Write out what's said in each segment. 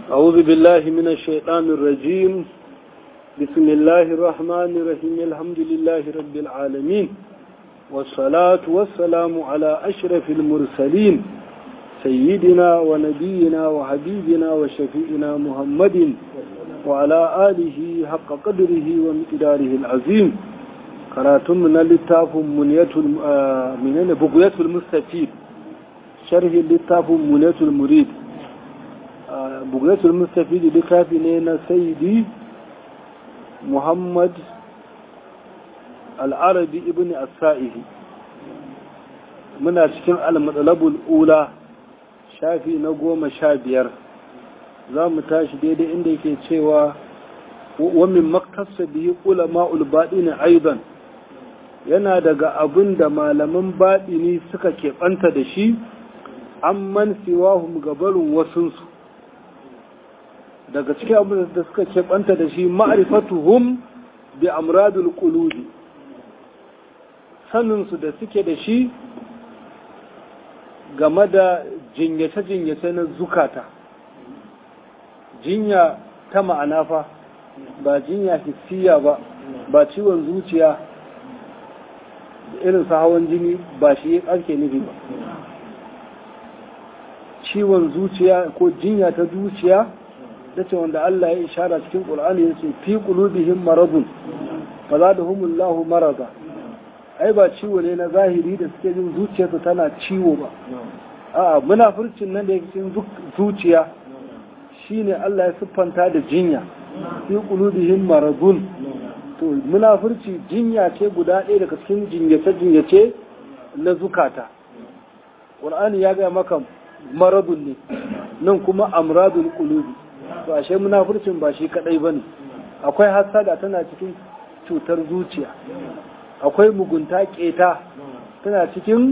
أعوذ بالله من الشيطان الرجيم بسم الله الرحمن الرحيم الحمد لله رب العالمين والصلاة والسلام على أشرف المرسلين سيدنا ونبينا وحبيبنا وشفيئنا محمد وعلى آله حق قدره ومقداره العظيم قراتم من اللتاف منية من بقية المستفيد شرح اللتاف منية المريد بقية المستفيد لكافي نينا سيدي محمد العربي ابن السائه muna cikin al-matsalabul ula shafi na goma sha biyar za mu tashi daidai inda yake cewa wamin maktasa biyu ulama ulbaɗini aidan yana daga abin da malaman baɗini suka keɓanta da shi an man siwahum gabarin wasunsu daga cikin abin da suka keɓanta da shi ma'arifatuhum bi amradul qulubi saninsu da suke da shi game da jinyace-jinyace na zukata jinya ta ma'ana fa ba jinya hissiya ba ba ciwon zuciya irin sa hawan jini ba shi ake nufi ba ciwon zuciya ko jinya ta zuciya ta ce wanda Allah ya ishara cikin ƙul'ani ya ce fi ƙulubihim maradun ba za da humullahu marada ai ba ciwo ne na zahiri da suke jin zuciyarsu tana ciwo ba a munafurcin nan da yake cikin zuciya shine Allah ya siffanta da jinya fi qulubihim maradun to munafurci jinya ce guda ɗaya daga cikin jinyace jinyace na zukata Qur'ani ya ga maka maradun ne nan kuma amradul qulubi to ashe munafurcin ba shi kadai bane akwai hasada tana cikin cutar zuciya akwai mugunta keta tana cikin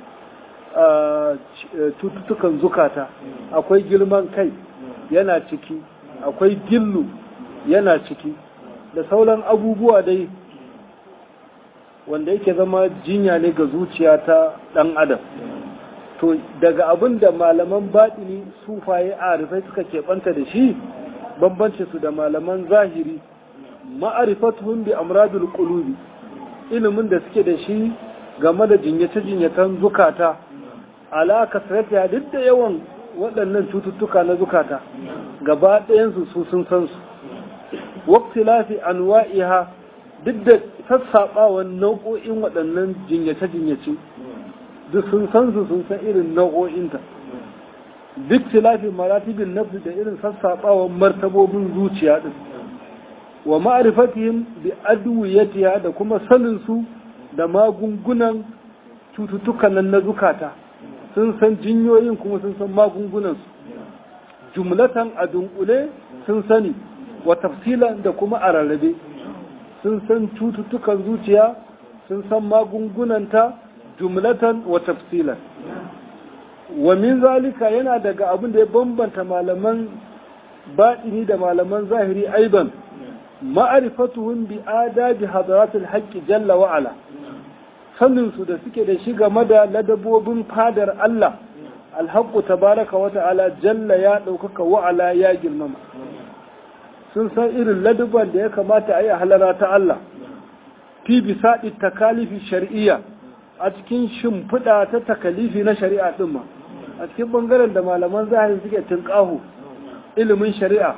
cututtukan zukata akwai girman kai yana ciki akwai gillu yana ciki da sauran abubuwa dai wanda yake zama jinya ne ga zuciya ta ɗan adam to daga abin da malaman baɗini sufaye a rufai suka keɓanta da shi bambanci su da malaman zahiri ma'arifatuhum bi amradul qulubi ilimin da suke da shi game da jinyace-jinyatan zukata alaka sarrafiya duk da yawan waɗannan cututtuka na zukata gaba ɗayansu su sun san su wakti lafi anwa'iha duk da sassaɓawan nau'o'in waɗannan jinyace-jinyace duk sun san su sun san irin nau'o'inta duk tilafi maratibin nafsi da irin sassaɓawan martabobin zuciya ɗin wa ma'arifatihim bi adwiyatiha da kuma sanin su da magungunan cututtukan nan na zukata sun san jinyoyin kuma sun san magungunan su jumlatan a dunkule sun sani wa tafsilan da kuma a rarrabe sun san cututtukan zuciya sun san magungunanta jumlatan wa tafsilan wa min zalika yana daga abin da ya bambanta malaman baɗini da malaman zahiri aiban ma'arifatuhum bi adabi hadaratul haqqi jalla wa ala sanin su da suke da shi game da ladabobin fadar Allah alhaqqu tabaraka wa ta'ala jalla ya daukaka wa ala ya girmama sun san irin ladaban da ya kamata a yi halara ta Allah fi bisadi takalifi shar'iyya a cikin shimfiɗa ta takalifi na shari'a ɗin ma a cikin ɓangaren da malaman zahiri suke tunƙahu ilimin shari'a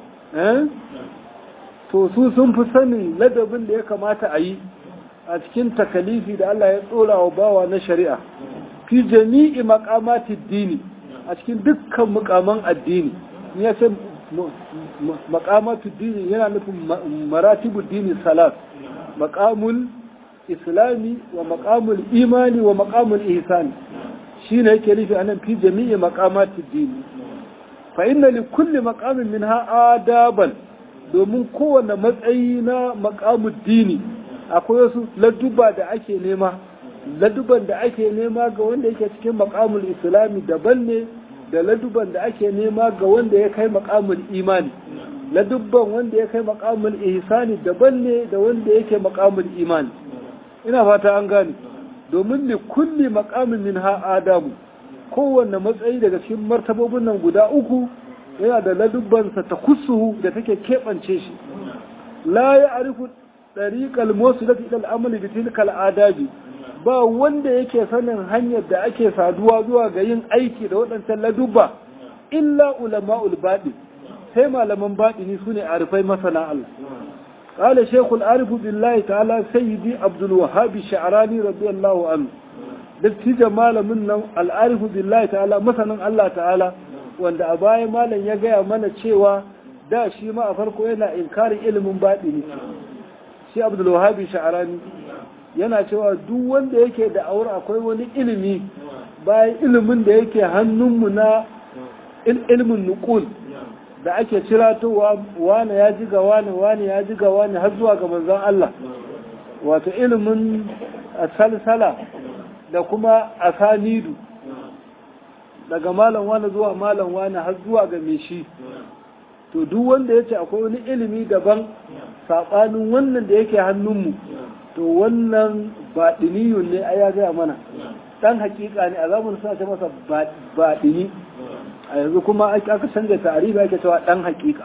to su sun fi sanin ladabin da ya kamata a yi a cikin takalifi da Allah ya tsora wa bawa na shari'a fi jami'i maqamatid dini a cikin dukkan mukaman addini ya ce maqamatid dini yana nufin maratibud dini salat maqamul islami wa maqamul imani wa maqamul ihsani shine yake nufi anan fi jami'i maqamatid dini fa inna li kulli maqamin minha adaban domin kowane matsayi na makamun dini akwai wasu laduba da ake nema laduban da ake nema ga wanda yake cikin makamul islami daban ne da laduban da ake nema ga wanda ya kai makamul imani ladubban wanda ya kai makamul ihsani daban ne da wanda yake makamul imani ina fata an gane domin ne kulli makamin min ha adamu kowanne matsayi daga cikin martabobin nan guda uku yana da ladubbansa ta kusuhu da take keɓance shi la ya arifu ɗariƙal mosu da fiɗal amali da tilkal adabi ba wanda yake sanin hanyar da ake saduwa zuwa ga yin aiki da waɗancan ladubba illa ulama'ul baɗi sai malaman baɗini su ne arifai masana Allah قال شيخ العارف بالله تعالى سيدي عبد الوهاب الشعراني رضي الله عنه dattijan malamin nan al'arifu billahi ta'ala masanin Allah ta'ala wanda a baya malam ya gaya mana cewa da shi ma a farko yana inkarin ilimin baɗi ne shi abdulwahabi sha'arani yana cewa duk wanda yake da aure akwai wani ilimi bayan ilimin da yake hannunmu na ilimin nukul da ake ciratowa wane ya ji ga wane wane ya ji ga wane har zuwa ga manzon Allah wato ilimin salsala da kuma asanidu daga malam wani zuwa malam wani har zuwa ga mai shi to duk wanda ya ce akwai wani ilimi daban saɓanin wannan da yake hannunmu to wannan baɗiniyun ne a ya gaya mana ɗan hakika ne a zamanin suna ce masa baɗini a yanzu kuma aka canza tarihi ake cewa ɗan hakika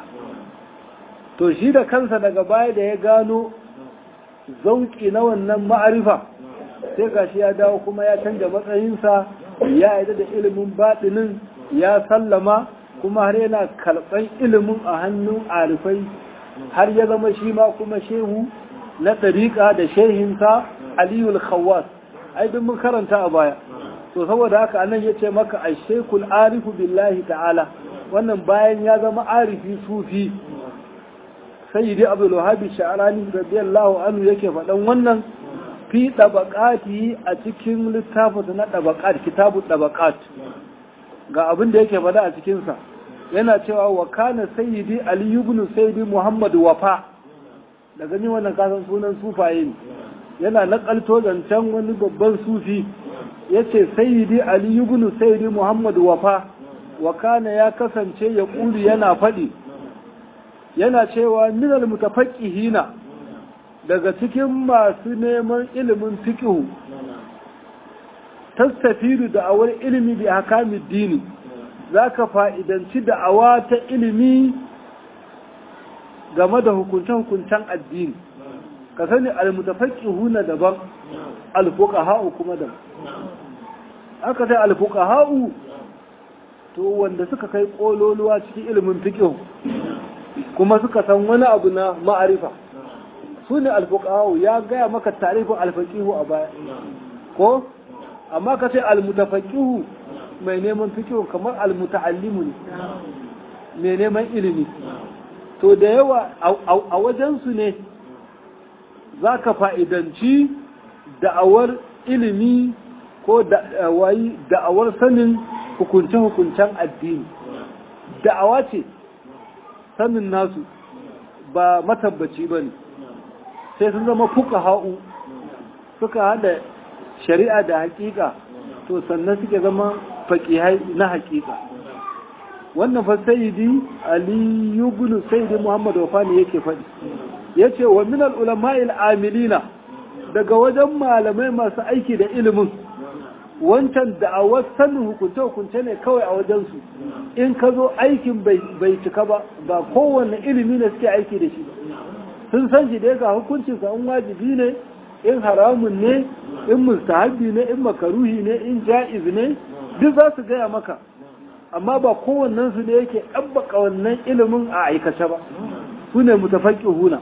to shi da kansa daga baya da ya gano zauki na wannan ma'arifa sai gashi ya dawo kuma ya canja matsayinsa ya yarda da ilimin baɗinin ya sallama kuma har yana karɓar ilimin a hannun arifai har ya zama shi ma kuma shehu na ɗariƙa da shehinsa aliyul khawwas ai duk mun karanta a baya to saboda haka anan ya ce maka a shekul arifu billahi ta'ala wannan bayan ya zama arifi sufi sayyidi abdul wahabi sha'arani radiyallahu anhu yake faɗan wannan fi ɗabaƙati a cikin littafinsa na ɗabaƙat kitabun ɗabaƙat ga abin da yake faɗa a cikinsa yana cewa wa kana sayyidi ali ibn sayyidi muhammad wafa da gani wannan kasan sunan sufaye ne yana nakalto zancen wani babban sufi yace sayyidi ali ibn sayyidi muhammad wafa wa kana ya kasance ya ƙuri yana faɗi yana cewa minal mutafaqqihina daga cikin masu neman ilimin fikihu tastafiru da'awar ilimi bi hakamin dini za ka fa'idanci da'awa ta ilimi game da hukunce-hukuncen addini ka sani almutafaqihu na daban alfuqaha'u kuma daban aka sai alfuqaha'u to wanda suka kai kololuwa cikin ilimin fikihu kuma suka san wani abu na ma'arifa su ne alfuqahu ya gaya maka tarifin alfaqihu a baya ko amma ka ce almutafaqihu mai neman fikihu kamar almuta'allimu ne mai neman ilimi to da yawa a wajensu ne za ka fa'idanci da'awar ilimi ko da'awar sanin hukunce-hukuncen addini da'awa ce sanin nasu ba matabbaci ba ne sai sun zama fuka ha'u suka hada shari'a da hakika to sannan suke zama faƙihai na hakika wannan fa sayyidi ali ibn sayyidi muhammad wafani yake faɗi yace wa min al ulama'il amilina daga wajen malamai masu aiki da ilimin wancan da'awar sanin hukunce hukunce ne kawai a wajen su in ka zo aikin bai cika ba ba kowanne ilimi ne suke aiki da shi sun san shi dai ga hukuncin sa in wajibi ne in haramun ne in mustahabi ne in makaruhi ne in ja'iz ne duk za su gaya maka amma ba kowannen su ne yake ɗabbaka wannan ilimin a aikace ba su ne mutafaƙihuna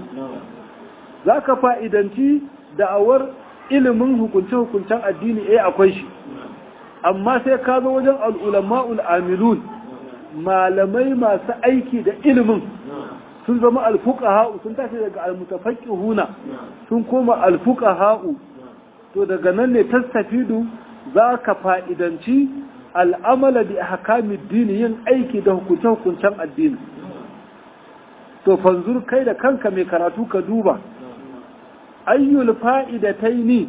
za ka fa'idanci da'awar ilimin hukunce-hukuncen addini eh akwai shi amma sai ka zo wajen al'ulama'ul amilun malamai masu aiki da ilimin sun zama alfuka ha'u sun tashi daga almutafaƙihuna sun koma alfuka ha'u to daga nan ne tastafidu za ka fa'idanci al'amala da hakamin dini yin aiki da hukunce-hukuncen addini to fanzur kai da kanka mai karatu ka duba ayyul fa'idatai ni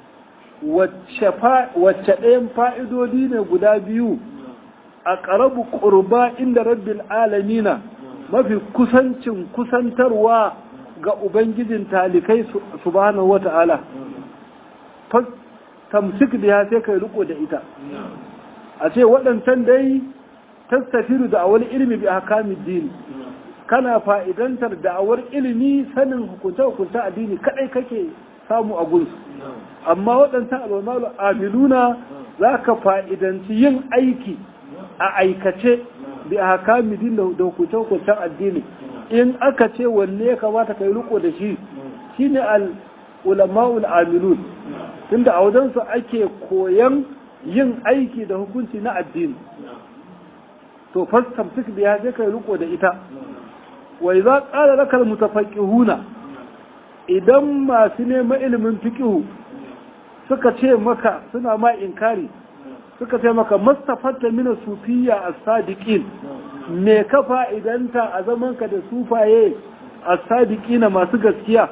wacce ɗayan fa'idodi ne guda biyu a ƙarabu ƙurba inda rabbin alamina mafi kusancin kusantarwa ga ubangijin talikai subhanahu wata'ala tamsik da ya sai kai riko da ita a ce waɗancan dai tastafiru da awal ilmi bi ahkamid din kana fa'idantar da awar ilimi sanin hukunce hukunce addini kadai kake samu a gunsu amma waɗancan alwamalu amiluna za ka fa'idanci yin aiki a aikace bi ahkamid din da hukunce hukuncen addini in aka ce wanne ya kamata kai riko da shi shine al ulama'ul amilun tunda a wajensu ake koyan yin aiki da hukunci na addini to fastamtik biya sai kai riko da ita wa idza qala laka almutafaqihuna idan masu neman ilimin fiqhu suka ce maka suna ma inkari suka ce maka mustafatta min sufiyya as-sadiqin me ka fa'idanta a zamanka da sufaye as-sadiqina masu gaskiya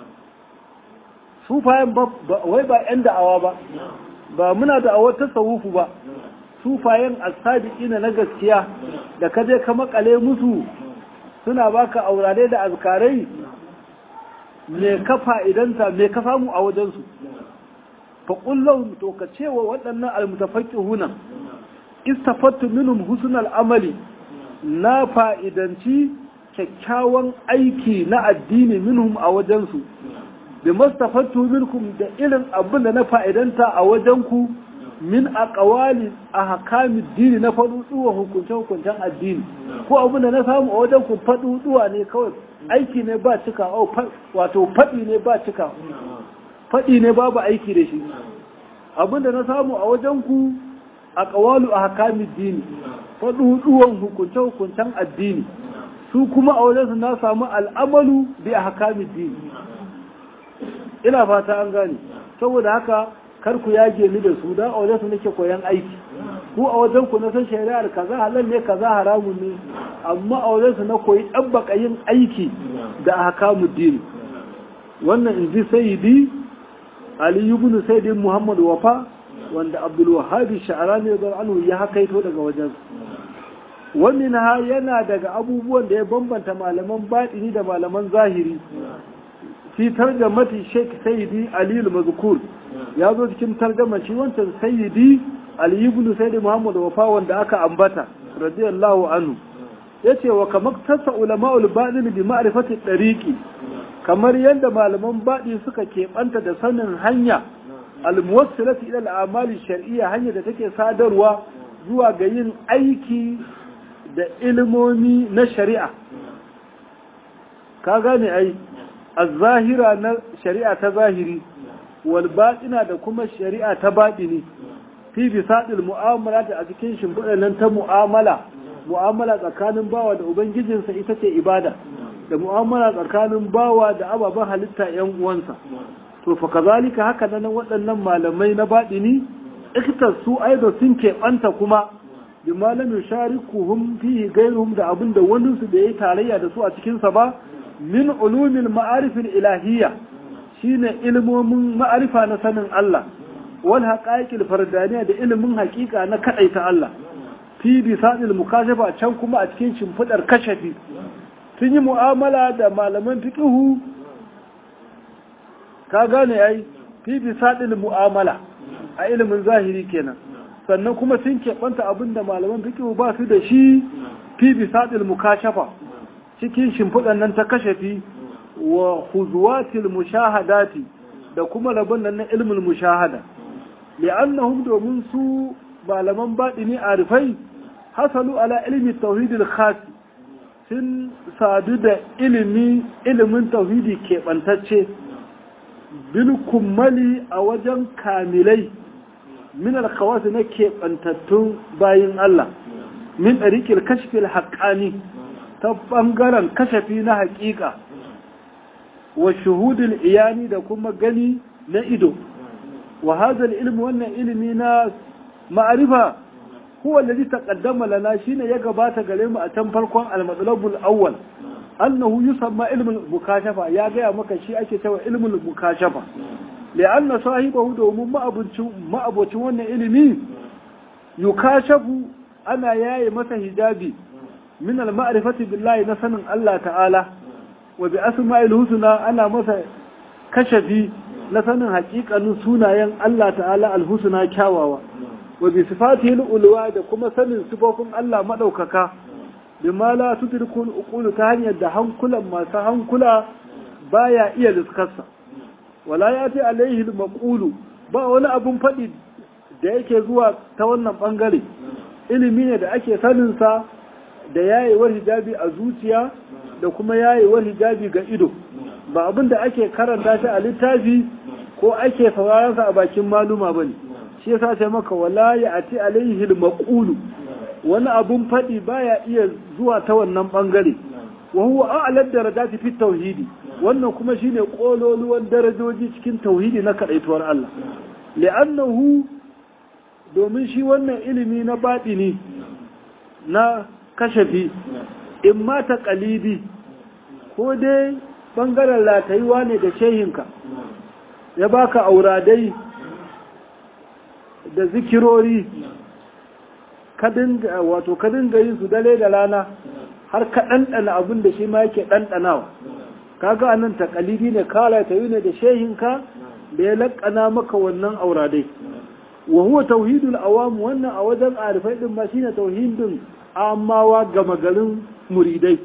sufayen wai ba 'yan da'awa ba ba muna da'awar tasawufu ba sufayen asadiki na gaskiya da ka je ka makale musu suna baka aurare da azkarai me ka fa'idanta me ka samu a wajensu fa kullum to ka cewa waɗannan almutafaqihuna istafattu minhum husnal amali na fa'idanci kyakkyawan aiki na addini minhum a wajensu da mastafattu minkum da irin abin da na fa'idanta a wajenku min a ƙawali a hakamin dini na faɗuɗuwa hukunce-hukuncen addini ko abin da na samu a wajenku faɗuɗuwa ne kawai aiki ne ba cika wato faɗi ne ba cika faɗi ne babu aiki da shi abin da na samu a wajenku a ƙawalu a hakamin dini faɗuɗuwan hukunce-hukuncen addini su kuma a wajensu na samu al'amalu bi a hakamin dini ina fata an gane saboda haka kar ku yage ni da su da a wajen su nake koyan aiki ku a wajen ku na san shari'ar kaza halal ne kaza haramun ne amma a wajen su na koyi dabbaka yin aiki da ahkamu din wannan inji sayyidi ali ibn sayyidi muhammad wafa wanda abdul wahhab sha'rani radiyallahu anhu ya hakaito daga wajen wannan ha yana daga abubuwan da ya bambanta malaman batini da malaman zahiri fi tarjamati Sheikh Sayyidi Ali al-Mazkur ya zo cikin tarjama shi wancan Sayyidi Ali ibn Sayyid Muhammad Wafa wanda aka ambata radiyallahu anhu yace wa kamar tasa ulama'ul batin bi ma'rifati tariqi kamar yadda malaman baɗi suka keɓanta da sanin hanya al-muwassilati ila al-amali shar'iyya hanya da take sadarwa zuwa ga yin aiki da ilimomi na shari'a ka gane ai az-zahira na shari'a ta zahiri wal batina da kuma shari'a ta batini fi bisadil mu'amala da a cikin shimfiɗar nan ta mu'amala mu'amala tsakanin bawa da ubangijinsa ita ce ibada da mu'amala tsakanin bawa da ababen halitta yan uwansa to fa kazalika haka nan waɗannan malamai na batini ikitar su aido sun keɓanta kuma bi malamin sharikuhum fihi gairuhum da abin da wani su da yayi tarayya da su a cikin sa ba min ulumil ma'arifin ilahiyya shine ilmomin ma'arifa na sanin Allah wal haqaiqil fardaniya da ilimin haƙiƙa na kadaita Allah fi bisadil mukashafa can kuma a cikin shimfidar kashafi sun yi mu'amala da malaman fiqhu ka gane ai fi bisadil mu'amala a ilimin zahiri kenan sannan kuma sun keɓanta abinda malaman fiqhu ba su da shi fi bisadil mukashafa cikin shimfiɗan nan ta kashafi wa huzuwatil mushahadati da kuma rabon nan na ilmin mushahada li'annahum domin su malaman baɗini arifai hasalu ala ilmi tauhidil khas sun sadu da ilimi ilimin tauhidi keɓantacce bil kummali a wajen kamilai min alkhawasi na keɓantattun bayin Allah min ɗariƙil kashfil haƙƙani ta ɓangaren kashafi na haƙiƙa wa shuhudul iyani da kuma gani na ido wa hadha ilmi wannan ilimi na ma'arifa huwa alladhi taqaddama lana shine ya gabata gare mu a can farkon al-matlabul awwal annahu yusamma ilmul mukashafa ya gaya maka shi ake cewa ilmul mukashafa li'anna sahibahu domin ma'abucin ma'abucin wannan ilimi yukashafu ana yaye masa hijabi min al-ma'rifati billahi na sanin Allah ta'ala wa bi asma'il husna ana masa kashafi na sanin haƙiƙanin sunayen Allah ta'ala al-husna kyawawa wa bi sifatihil ulwa da kuma sanin sifofin Allah madaukaka bima la tudrikul uqulu ta hanyar da hankulan masu hankula baya iya liskarsa wala yati alaihi al-maqulu ba wani abun fadi da yake zuwa ta wannan bangare ilimi ne da ake sanin sa da yayewar hijabi a zuciya da kuma yayewar hijabi ga ido ba abin da ake karanta shi a littafi ko ake sauraron sa a bakin maluma bane shi yasa sai maka wala yati alaihi al-maqulu wani abun faɗi baya iya zuwa ta wannan ɓangare wa huwa a'lad darajati fi tauhidi wannan kuma shine kololuwan darajoji cikin tauhidi na kadaituwar Allah li'annahu domin shi wannan ilimi na batini na kashafi in ma ta qalidi ko dai bangaren latayuwa ne da shehinka ya baka auradai da zikirori wato ka dinga yin su dare da rana har ka ɗanɗana abin da shi ma yake ɗanɗanawa kaga anan takalidi ne kala ta yi ne da shehinka da ya laƙana maka wannan auradai wa huwa tauhidul awam wannan a wajen arifai din ma shine tauhidin amawa gama garin muridai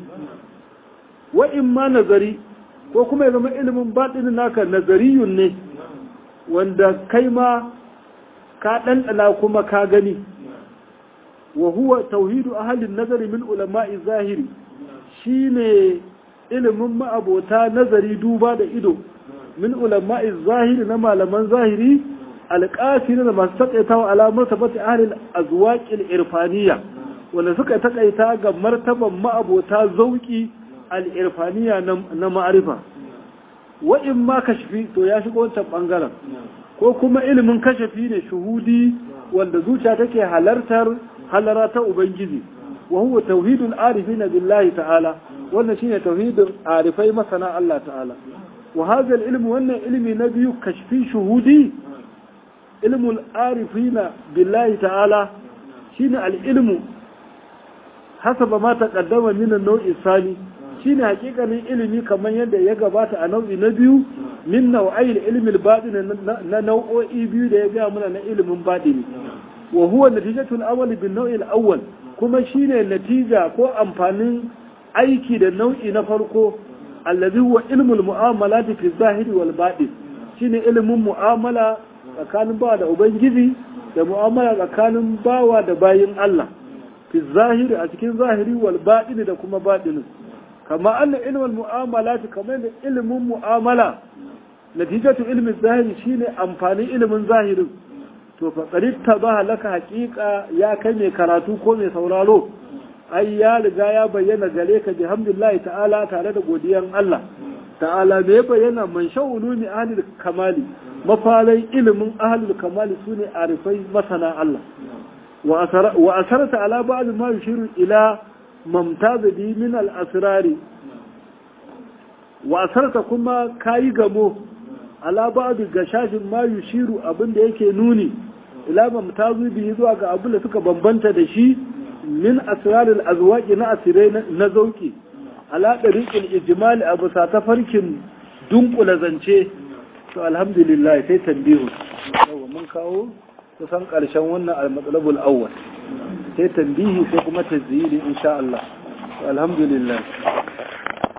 wa in ma nazari ko kuma ya zama ilimin batinin naka nazariyun ne wanda kai ma ka ɗanɗana kuma ka gani وهو توحيد أهل النظر من علماء الظاهر شيني ilimin ma'abota nazari duba da ido min ulama'i zahiri na malaman zahiri alƙasiri da masu taƙaitawa alamar tabbata ahalin azwaƙil irfaniya wanda suka taƙaita ga martaban ma'abota zauƙi al'irfaniya na ma'arifa wa'in ma kashafi to ya shiga wancan ɓangaren ko kuma ilimin kashafi ne shuhudi wanda zuciya take halartar halara ta Ubangiji, wa huwa tauhidul arifina billahi ta'ala, wannan shine tauhidul arifai masana Allah ta'ala. Wa hadha ilmi wannan ilmi na biyu kashfi shuhudi ilmul arifina billahi ta'ala shine al-ilmu hasaba ma taqaddama min an-naw'i sani shine hakikanin ilimi kamar yadda ya gabata a nau'i na biyu min nau'ai ilmi al-batin na nau'o'i biyu da ya ga muna na ilimin batini wa huwa natijatul awwal bin nau'i al-awwal kuma shine natija ko amfanin aiki da nau'i na farko allazi huwa ilmul mu'amalati fi zahiri wal batin shine ilimin mu'amala tsakanin bawa da ubangiji da mu'amala tsakanin bawa da bayin Allah fi zahiri a cikin zahiri wal batin da kuma batinin kama anna ilmul mu'amalati kamar da ilimin mu'amala natijatu ilmin zahiri shine amfanin ilimin zahirin to fa ta ba laka haƙiƙa ya kai mai karatu ko mai sauraro ai ya riga ya bayyana gare ka bihamdillahi ta'ala tare da godiyan Allah ta'ala me ya bayyana man sha'ulumi ahlul kamali mafalai ilimin ahlul kamali sune arifai masana Allah wa asarta ala ba'd ma yushiru ila mamtaz bi min al asrari wa asarta kuma kayi gamo ala ba'd gashashin ma yushiru abinda yake nuni ila mamtazu bihi zuwa ga abin da suka bambanta da shi min asrarul azwaqi na asirai na zauki ala dariqil ijmal abu sa ta farkin dunkula zance to alhamdulillah sai tambihu yawa mun kawo kusan karshen wannan al-matsalabul awwal sai tambihi sai kuma tazyili insha Allah alhamdulillah